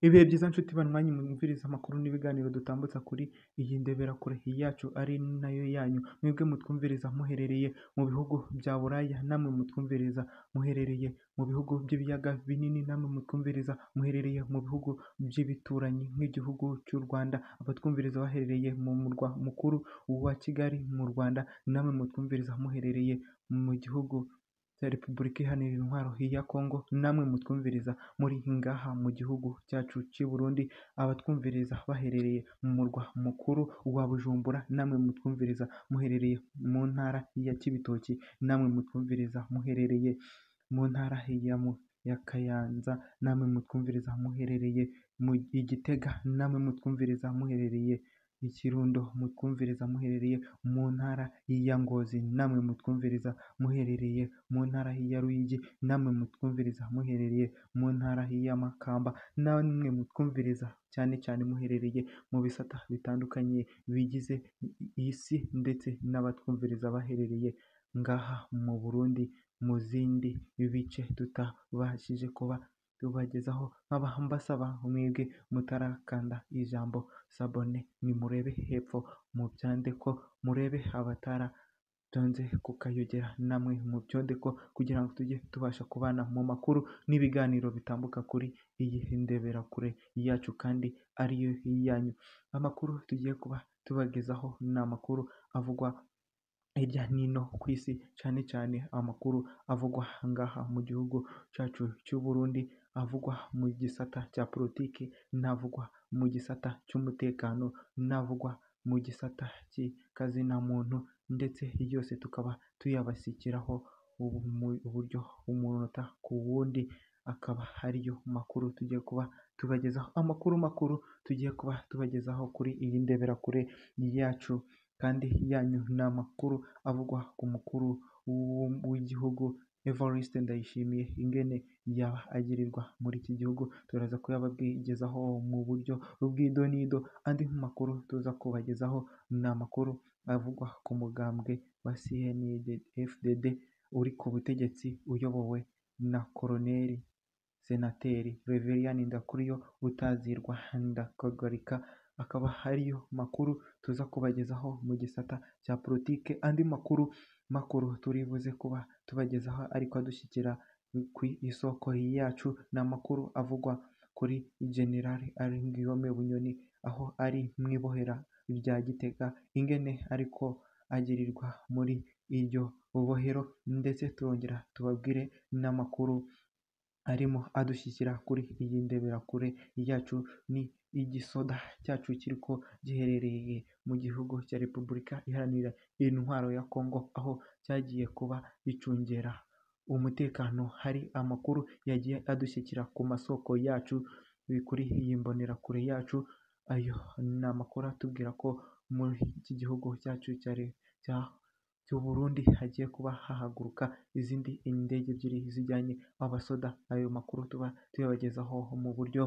Ibihe byiza nshuti banywanyi mwumviriza amakuru n'ibiganiro dutambutsa kuri iyi ndebera-kure yacu ari nayo yanyu, mwebwe mutwumviriza muherereye mu bihugu bya Buraya, namwe mutwumviriza muherereye mu bihugu by'ibiyaga binini, namwe mutwumviriza muherereye mu bihugu by'ibituranyi nk'igihugu cy'u Rwanda, abatwumviriza baherereye mu murwa mukuru wa Kigali mu Rwanda, namwe mutwumviriza muherereye mu gihugu cya Repubulika Iharanira Intwaro ya Kongo, namwe mutwumviriza muri ngaha mu gihugu cyacu cy'i Burundi, abatwumviriza baherereye mu murwa mukuru wa Bujumbura, namwe mutwumviriza muherereye mu ntara ya Cibitoki, namwe mutwumviriza muherereye mu ntara ya mu ya Kayanza, namwe mutwumviriza muherereye mu i Gitega, namwe mutwumviriza muherereye i Kirundo, mutwumviriza muherereye mu ntara ya Ngozi, namwe mutwumviriza muherereye mu ntara ya Ruyigi, namwe mutwumviriza muherereye mu ntara ya Makamba, namwe mutwumviriza cyane cyane muherereye mu bisata bitandukanye bigize isi ndetse n'abatwumviriza baherereye ngaha mu Burundi mu zindi bice tutabashije kuba tubagezaho, nkaba mbasaba mwebwe mutarakanda ijambo sabone nimurebe hepfo mubyande ko murebe abataratonze kukayogera, namwe mubyonde ko kugira ngo tujye tubasha kubana mu makuru n'ibiganiro bitambuka kuri iyi ndebera-kure yacu kandi ariyo yanyu. Amakuru tugiye kuba tubagezaho ni amakuru avugwa hirya n'ino ku isi, cyane cyane amakuru avugwa ngaha mu gihugu cyacu cy'u Burundi, avugwa mu gisata cya politiki, n'avugwa mu gisata cy'umutekano, n'avugwa mu gisata cy'ikazinamuntu ndetse yose tukaba tuyabashyikiraho mu buryo umunota ku wundi, akaba ariyo makuru tugiye kuba tubagezaho. Amakuru makuru tugiye kuba tubagezaho kuri iyi ndebera-kure yacu kandi yanyu ni amakuru avugwa ku mukuru w'igihugu Evariste Ndayishimiye, ingene yaba agirirwa muri iki gihugu, turaza kuyababwigezaho mu buryo bw'idonido, andi makuru tuza kubagezaho ni amakuru avugwa ku mugambwe wa CNDD-FDD uri ku butegetsi uyobowe na Koloneli Senateri Reveriyani Ndakuriyo utazirwa Ndakagarika, akaba ariyo makuru tuza kubagezaho mu gisata cya politike, andi makuru makuru turi buze kuba tubagezaho ariko adushyikira ku isoko yacu, ni amakuru avugwa kuri General Guillaume Bunyoni, aho ari mu ibohera rya Gitega, ingene ariko agirirwa muri iryo bohero ndetse turongera tubabwire n'amakuru arimo adushyikira kuri iyi ndebera-kure yacu, ni igisoda cyacu kiriko giherereye mu gihugu cya Repubulika Iharanira Intwaro ya Kongo, aho cyagiye kuba gicungera umutekano. Hari amakuru yagiye adushyikira ku masoko yacu kuri iyi mbonerakure yacu, ayo ni amakuru atubwira ko muri iki gihugu cyacu cy'u Burundi hagiye kuba hahaguruka izindi indege ebyiri zijyanye abasoda, ayo makuru tuba tuyabagezaho mu buryo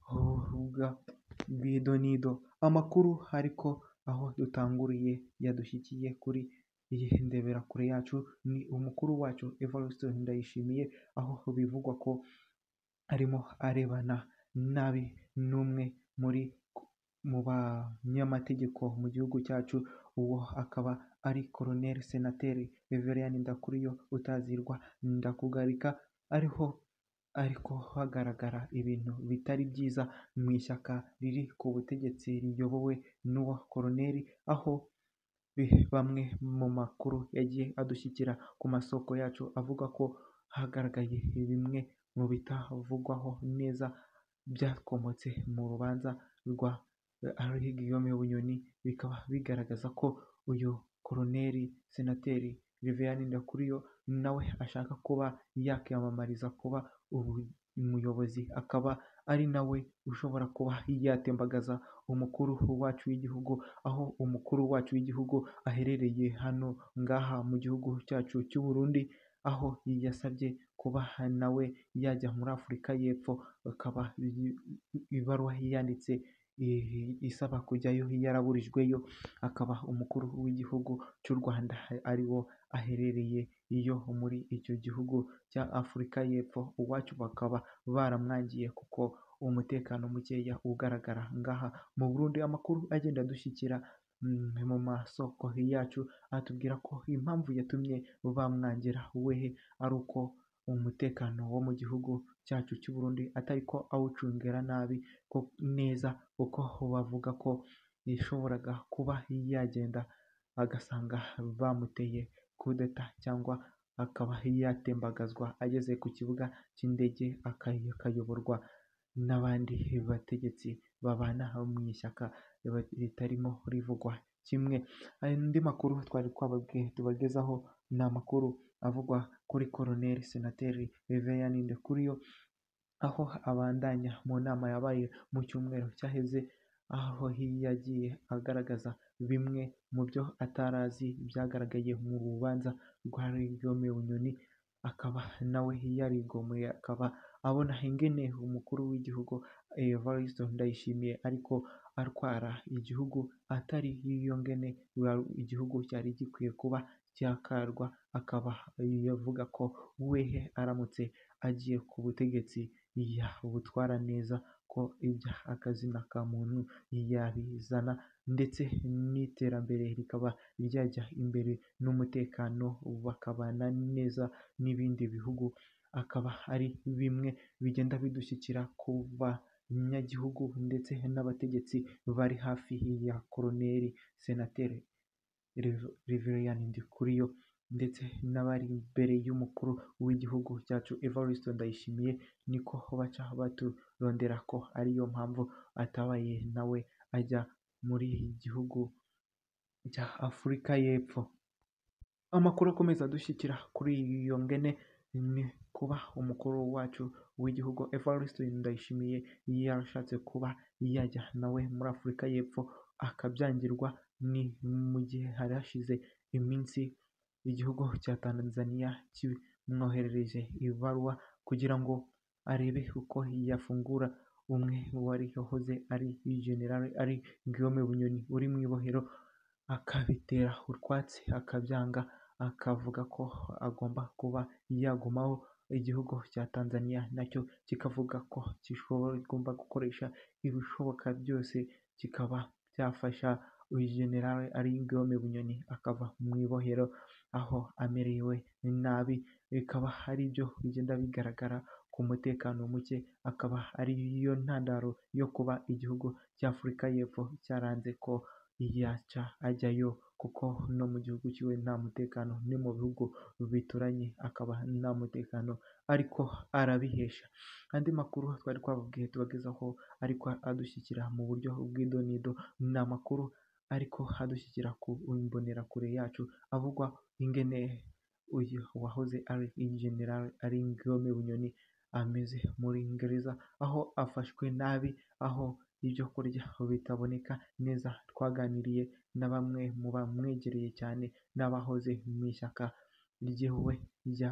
bw'idonido. Amakuru ariko aho dutanguriye yadushyikiye kuri iyi ndebera-kure yacu, ni umukuru wacu Evariste Ndayishimiye, aho bivugwa ko arimo arebana nabi n'umwe muri mu banyamategeko mu gihugu cyacu, uwo akaba ari Koloneli Senateri Reveriyani Ndakuriyo utazirwa Ndakugarika, ariho ariko hagaragara ibintu bitari byiza mu ishyaka riri ku butegetsi riyobowe n'uwo Koloneli, aho bamwe mu makuru yagiye adushyikira ku masoko yacu avuga ko hagaragaye bimwe mu bitavugwaho neza byakomotse mu rubanza rwa Guillaume Bunyoni, bikaba bigaragaza ko uyu Koloneli Senateri Reveriyani Ndakuriyo nawe ashaka kuba yakiyamamariza kuba umuyobozi, akaba ari nawe ushobora kuba yatembagaza umukuru wacu w'igihugu, aho umukuru wacu w'igihugu aherereye hano ngaha mu gihugu cyacu cy'u Burundi, aho yasabye kuba nawe yajya muri Afurika y'Epfo, akaba ibaruwa yanditse isaba kujyayo yaraburijweyo, akaba umukuru w'igihugu cy'u Rwanda ari wo aherereye iyo muri icyo gihugu cya Afurika y'Epfo, uwacu bakaba baramwangiye kuko umutekano mukeya ugaragara ngaha mu Burundi amakuru agenda adushyikira mu masoko yacu atubwira ko impamvu yatumye bamwangira wehe ari uko umutekano wo mu gihugu cyacu cy'u Burundi atari ko awucungira nabi ko neza kuko bavuga ko yashoboraga kuba yagenda agasanga bamuteye kudeta cyangwa akaba yatembagazwa ageze ku kibuga cy'indege akayoborwa n'abandi bategetsi babana mu ishyaka ritarimo rivugwa kimwe andi makuru twari twababwiye tubagezaho ni amakuru avugwa kuri koroneri senateri Reverien Ndikuriyo aho abandanya mu nama yabaye mu cyumweru cyaheze aho yagiye agaragaza bimwe mu byo atarazi byagaragaye mu rubanza rwa Guillaume Bunyoni akaba nawe yarigomeye akaba abona ingene umukuru w'igihugu Evariste Ndayishimiye ariko atwara igihugu atari iyo ngene igihugu cyari gikwiye kuba cyakarwa akaba yavuga ko wehe aramutse agiye ku butegetsi yabutwara neza ko ibya akazina ka muntu yabizana ndetse n'iterambere rikaba ryajya imbere n'umutekano bakabana neza n'ibindi bihugu akaba ari bimwe bigenda bidushyikira ku banyagihugu ndetse n'abategetsi bari hafi ya koroneri senateri Reverien Ndikuriyo ndetse n'abari imbere y'umukuru w'igihugu cyacu Evariste Ndayishimiye niko baca baturondera ko ariyo mpamvu atabaye nawe ajya muri gihugu cya Afurika y'Epfo amakuru akomeza adushyikira kuri iyo ngene ni kuba umukuru wacu w'igihugu Evariste Ndayishimiye yarashatse kuba yajya nawe muri Afurika y'Epfo akabyangirwa ni mu gihe hari hashize iminsi igihugu cya Tanzania kimwoherereje ibaruwa kugira ngo arebe uko yafungura umwe wari wahoze ari general ari Guillaume Bunyoni uri mu ibohero akabitera utwatsi akabyanga akavuga ko agomba kuba yagumaho igihugu cya Tanzania nacyo kikavuga ko kigomba gukoresha ibishoboka byose kikaba cyafasha uyu general ari Guillaume Bunyoni akava mu ibohero aho amerewe nabi bikaba ari byo bigenda bigaragara ku mutekano muke akaba ari yo ntandaro yo kuba igihugu cy'Afurika y'Epfo cyaranze ko yaca ajyayo kuko no mu gihugu cyiwe nta mutekano ni mu bihugu bituranye akaba nta mutekano ariko arabihesha andi makuru twari twababwiye tubagezaho ariko adushyikira mu buryo bw'idonido ni amakuru ariko adushyikira ku imbonerakure yacu avugwa ingene uyu wahoze ari general ari Guillaume Bunyoni ameze muri gereza aho afashwe nabi aho ibyo kurya bitaboneka neza twaganiriye na bamwe mu bamwegereye cyane n'abahoze mu ishyaka ryiwe rya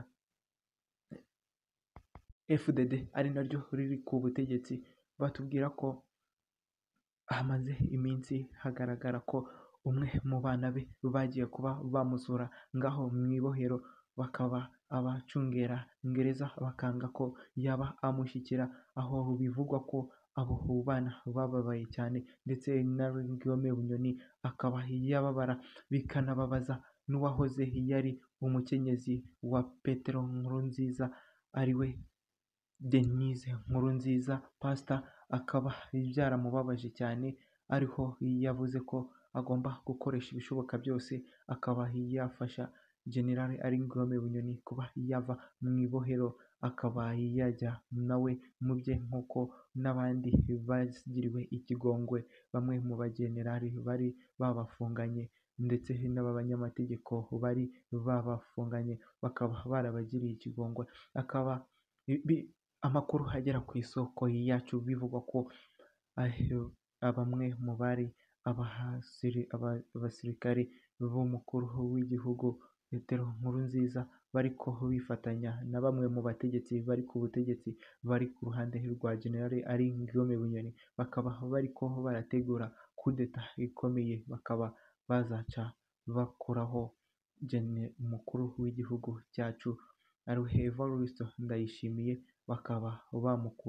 FDD ari naryo riri ku butegetsi batubwira ko hamaze iminsi hagaragara ko umwe mu bana be bagiye kuba bamusura ngaho mu ibohero bakaba abacungera gereza bakanga ko yaba amushyikira aho bivugwa ko abo bana bababaye cyane ndetse na Guillaume Bunyoni akaba yababara bikanababaza n'uwahoze yari umukenyezi wa Petero Nkurunziza ariwe Denise Nkurunziza Pastor akaba byaramubabaje cyane ariho yavuze ko agomba gukoresha ibishoboka byose akaba yafasha General ari Guillaume Bunyoni kuba yava mu ibohero akaba yajya nawe mu bye nk'uko n'abandi bagiriwe ikigongwe bamwe mu bagenerali bari babafunganye ndetse n'abanyamategeko bari babafunganye bakaba barabagiriye ikigongwe akaba amakuru agera ku isoko yacu bivugwa ko bamwe mu bari abasirikare b'umukuru w'igihugu Petero Nkurunziza bariko bifatanya na bamwe mu bategetsi bari ku butegetsi bari ku ruhande rwa General ari Guillaume Bunyoni bakaba bariko barategura kudeta ikomeye bakaba bazaca bakuraho umukuru w'igihugu cyacu ariwe Evariste Ndayishimiye bakaba bamukura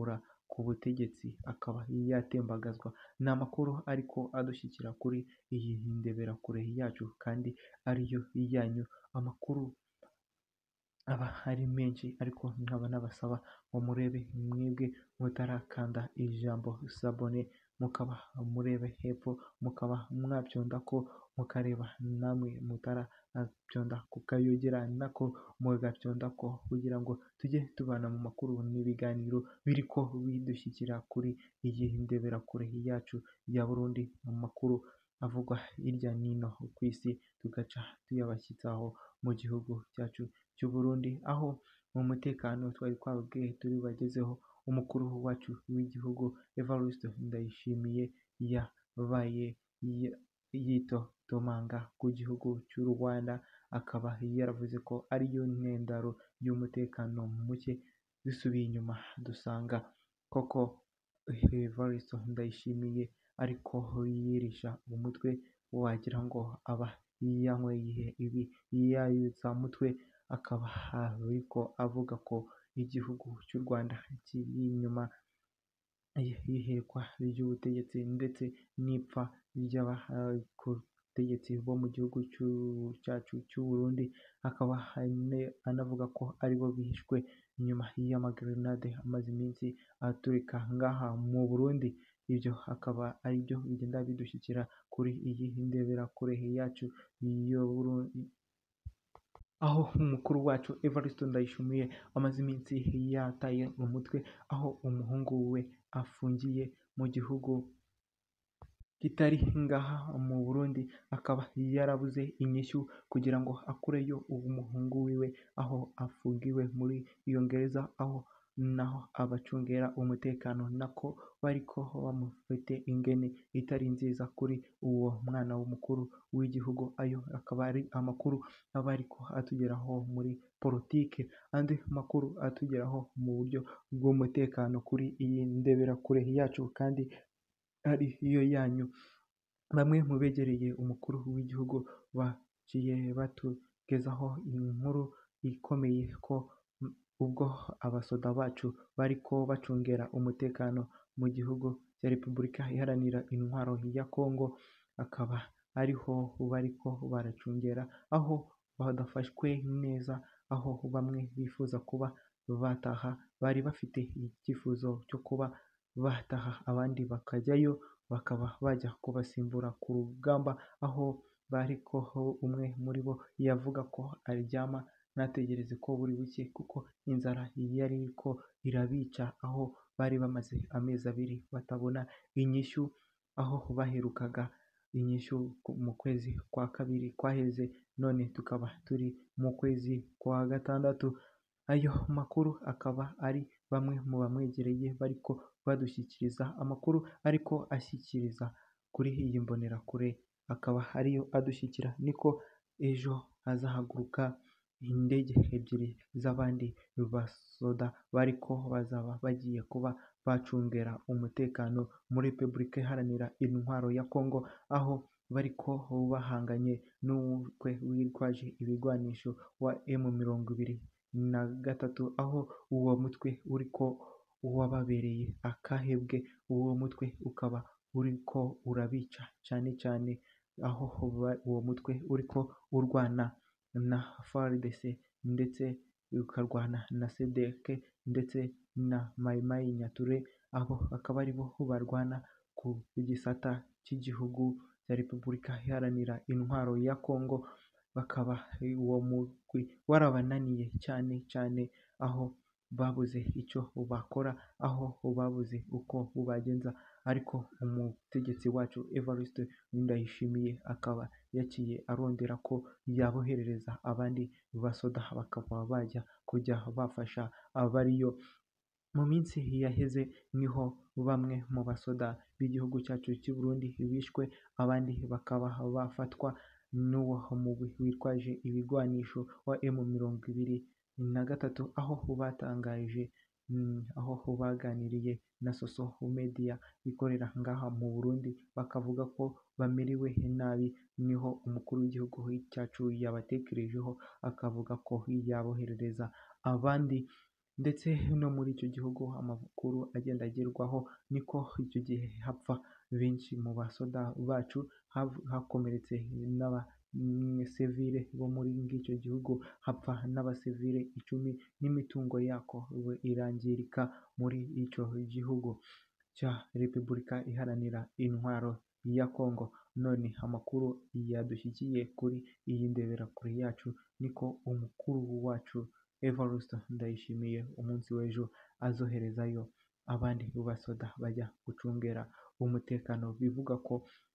ku butegetsi akaba yatembagazwa ni amakuru ariko adushyikira kuri iyi ndeberakure yacu kandi ariyo yanyu amakuru aba ari menshi ariko nkaba nabasaba ngo murebe mwebwe mutarakanda ijambo sabone mukaba murebe hepfo mukaba mwabyonda ko mukareba namwe mutarabyonda kukayogera nako mugabyonda ko kugira ngo tujye tubana mu makuru n'ibiganiro biri ko bidushyikira kuri iyi ndeberakure yacu ya Burundi mu makuru avugwa hirya n'ino ku isi tugaca tuyabashyizaho mu gihugu cyacu cy'u Burundi aho mu mutekano twari twababwiye turi bagezeho umukuru wacu w'igihugu Evariste Ndayishimiye yabaye yitotomanga ku gihugu cy'u Rwanda akaba yaravuze ko ariyo ntandaro y'umutekano muke dusubiye inyuma dusanga koko Evariste Ndayishimiye ariko yirisha umutwe wagira ngo aba yanyweye ibi yayutsa mutwe akaba ariko avuga ko igihugu cy'u Rwanda kiri inyuma y'ihirikwa ry'ubutegetsi ndetse n'ipfa ry'abategetsi bo mu gihugu cyacu cy'u Burundi akaba anavuga ko aribo bishwe inyuma y'amagrenade amaze iminsi aturika ngaha mu Burundi ibyo akaba ari byo bigenda bidushyikira kuri iyi ndeberakure yacu yo aho umukuru wacu Evariste Ndayishimiye amaze iminsi yataye umutwe aho umuhungu we afungiye mu gihugu kitari ngaha mu Burundi akaba yarabuze inyishyu kugira ngo akureyo uwo muhungu wiwe aho afungiwe muri iyo gereza aho naho abacungera umutekano nako bariko bamufite ingene itari nziza kuri uwo mwana w'umukuru w'igihugu ayo akaba ari amakuru aba ariko atugeraho muri politike andi makuru atugeraho mu buryo bw'umutekano kuri iyi ndeberakure yacu kandi ari yo yanyu bamwe mu begereye umukuru w'igihugu baciye batugezaho inkuru ikomeye ko ubwo abasoda bacu bariko bacungera umutekano mu gihugu cya Repubulika Iharanira Intwaro ya Kongo akaba ariho bariko baracungera aho badafashwe neza aho bamwe bifuza kuba bataha bari bafite icyifuzo cyo kuba bataha abandi bakajyayo bakaba bajya kubasimbura ku rugamba aho bariko umwe muri bo yavuga ko aryama ntategereze ko buri buke kuko inzara yari ko irabica aho bari bamaze amezi abiri batabona inyishyu aho baherukaga inyishyu mu kwezi kwa kabiri kwaheze none tukaba turi mu kwezi kwa gatandatu ayo makuru akaba ari bamwe mu bamwegereye bariko badushyikiriza amakuru ariko ashyikiriza kuri iyi mbonerakure akaba ariyo adushyikira niko ejo hazahaguruka indege ebyiri z'abandi basoda bariko bazaba bagiye kuba bacungera umutekano muri Repubulika Iharanira Intwaro ya Kongo aho bariko bahanganye n'umutwe witwaje ibigwanisho wa M mirongo ibiri na gatatu aho uwo mutwe uriko wababereye akahebwe uwo mutwe ukaba uriko urabica cyane cyane aho uwo mutwe uriko urwana na FARDC ndetse ukarwana na SEDEC ndetse na Mai Mai Nyature abo akaba aribo barwana ku gisata cy'igihugu cya Repubulika Iharanira Intwaro ya Kongo bakaba uwo mugwi warabananiye cyane cyane aho babuze icyo bakora aho babuze uko bagenza ariko umutegetsi wacu Evariste Ndayishimiye akaba yaciye arondera ko yaboherereza abandi basoda bakaba bajya kujya bafasha abariyo mu minsi yaheze niho bamwe mu basoda b'igihugu cyacu cy'u Burundi bishwe abandi bakaba bafatwa n'uwo mugwi witwaje ibigwanisho wa M mirongo ibiri na gatatu aho batangaje aho baganiriye na Soso Media ikorera ngaha mu Burundi bakavuga ko bamerewe nabi niho umukuru w'igihugu cyacu yabatekerejeho akavuga ko yaboherereza abandi ndetse no muri icyo gihugu amakuru agenda agerwaho niko icyo gihe hapfa benshi mu basoda bacu hakomeretse n'abasivile bo muri icyo gihugu hapfa n'abasivile icumi n'imitungo yako irangirika muri icyo gihugu cya repubulika iharanira intwaro ya Congo none amakuru yadushyigikiye kuri iyi ndeberakure yacu niko umukuru wacu Evariste Ndayishimiye umunsi w'ejo azoherezayo abandi basoda bajya gucungera umutekano bivuga ko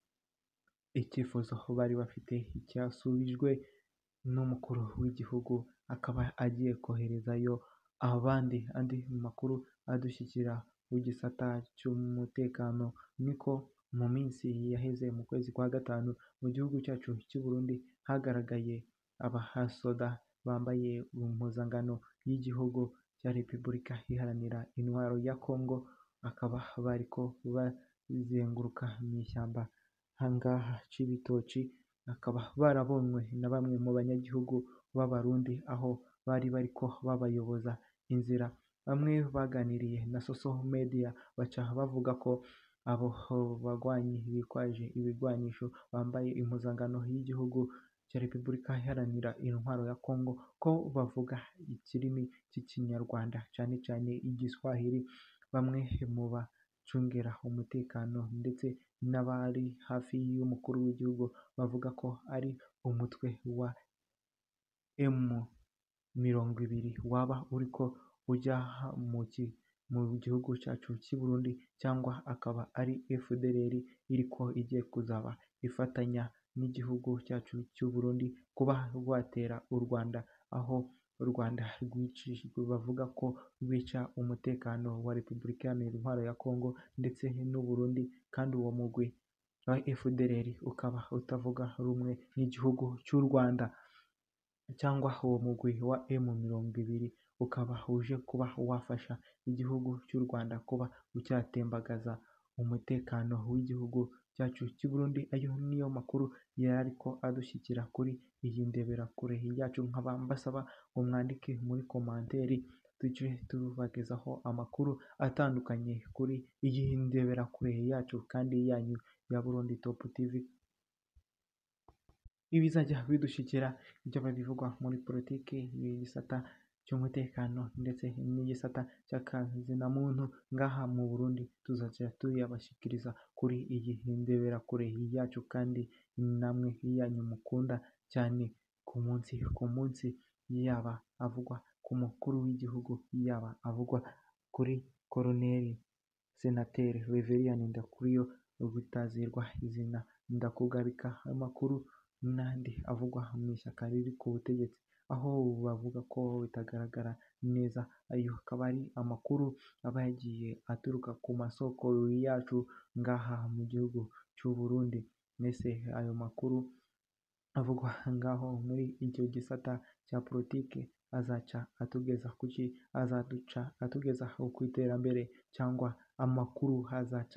icyifuzo bari bafite cyasubijwe n'umukuru w'igihugu akaba agiye koherezayo abandi andi makuru adushyikira w'igisata cy'umutekano niko mu minsi yaheze mu kwezi kwa gatanu mu gihugu cyacu cy'u Burundi hagaragaye abahasoda bambaye impuzangano y'igihugu cya Repubulika iharanira intwaro ya Congo bakaba bariko bazenguruka mu ishyamba ahangaha c'ibitoki bakaba barabonywe na bamwe mu banyagihugu b'abarundi aho bari bariko babayoboza inzira bamwe baganiriye na social media baca bavuga ko abo bagwanyi bitwaje ibigwanisho bambaye impuzangano y'igihugu cya Repubulika iharanira intwaro ya Congo ko bavuga ikirimi cy'ikinyarwanda cyane cyane igiswahili bamwe mu bacungera umutekano ndetse n'abari hafi y'umukuru w'igihugu bavuga ko ari umutwe wa emu mirongo ibiri waba uriko ujya mu gihugu cyacu cy'i Burundi cyangwa akaba ari FDLR iriko igiye kuzaba ifatanya n'igihugu cyacu cy'u Burundi kuba rwatera u Rwanda aho u Rwanda rwicishijwe bavuga ko rwica umutekano wa Repubulika Iharanira Intwaro ya Congo ndetse n'u Burundi kandi uwo mugwi wa FDLR ukaba utavuga rumwe n'igihugu cy'u Rwanda cyangwa uwo mugwi wa emu mirongo ibiri ukaba uje kuba wafasha igihugu cy'u Rwanda kuba cyatembagaza umutekano w'igihugu cyacu cy'u Burundi ayo niyo makuru yari ariko adushyikira kuri iyi ndeberakure yacu nkaba mbasaba ngo mwandike muri komanteri tujye tubagezaho amakuru atandukanye kuri iyi ndeberakure yacu kandi yanyu ya Burundi Top TV ibizajya bidushyikira ibyaba bivugwa muri politiki igisata cy'umutekano ndetse n'igisata cy'akazi na muntu ngaha mu Burundi tuzajya tuyabashyikiriza kuri iyi ndeberakure yacu kandi namwe yanyu mukunda cyane ku munsi ku munsi yaba avugwa ku mukuru w'igihugu yaba avugwa kuri koroneri senateri Reveriyani Ndakuriyo gutazirwa izina ndakugarika amakuru n'andi avugwa mu ishyaka riri ku butegetsi aho bavuga ko bitagaragara neza ayo akaba ari amakuru aba yagiye aturuka ku masoko yacu ngaha mu gihugu cy'u Burundi mbese ayo makuru avugwa ngaho muri icyo gisata cya politiki azaca atugeza kuki azaduca atugeza ku iterambere cyangwa amakuru azaca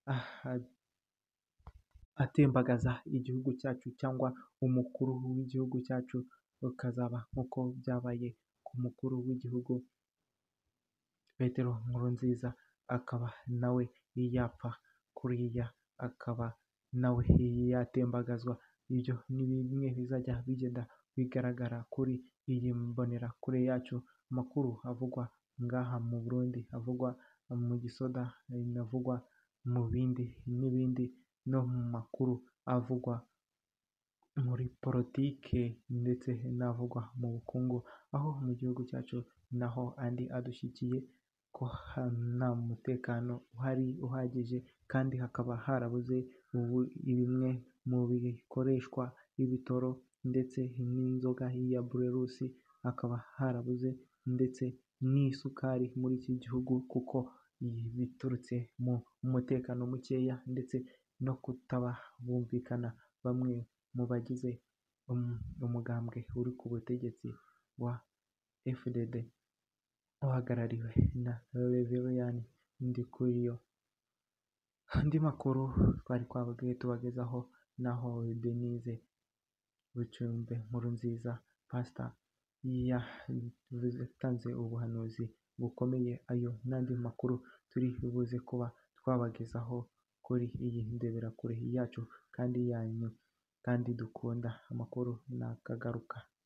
atembagaza igihugu cyacu cyangwa umukuru w'igihugu cyacu ukazaba nk'uko byabaye ku mukuru w'igihugu Petero Nkurunziza akaba nawe yapfa kuriya akaba nawe yatembagazwa ibyo ni bimwe bizajya bigenda bigaragara kuri iyi mbonerakure yacu amakuru avugwa ngaha mu Burundi avugwa mu gisoda avugwa mu bindi n'ibindi no mu makuru avugwa muri politike ndetse n'avugwa mu bukungu aho mu gihugu cyacu naho andi adushyigikiye ko nta mutekano uhari uhagije kandi hakaba harabuze bimwe mu bikoreshwa ibitoro ndetse n'inzoga ya burerusi hakaba harabuze ndetse n'isukari muri iki gihugu kuko biturutse mu mutekano mukeya ndetse no kutaba bumvikana bamwe mu bagize umugambwe uri ku butegetsi wa FDD uhagarariwe na Reveriyani Ndikuriyo andi makuru twari twababwiye tubagezaho naho Denise Bucumbe Nkurunziza pasita yatanze ubuhanuzi bukomeye ayo n'andi makuru turi buze kuba twabagezaho kuri iyi ndebera kure yacu kandi yanyu kandi dukunda amakuru nakagaruka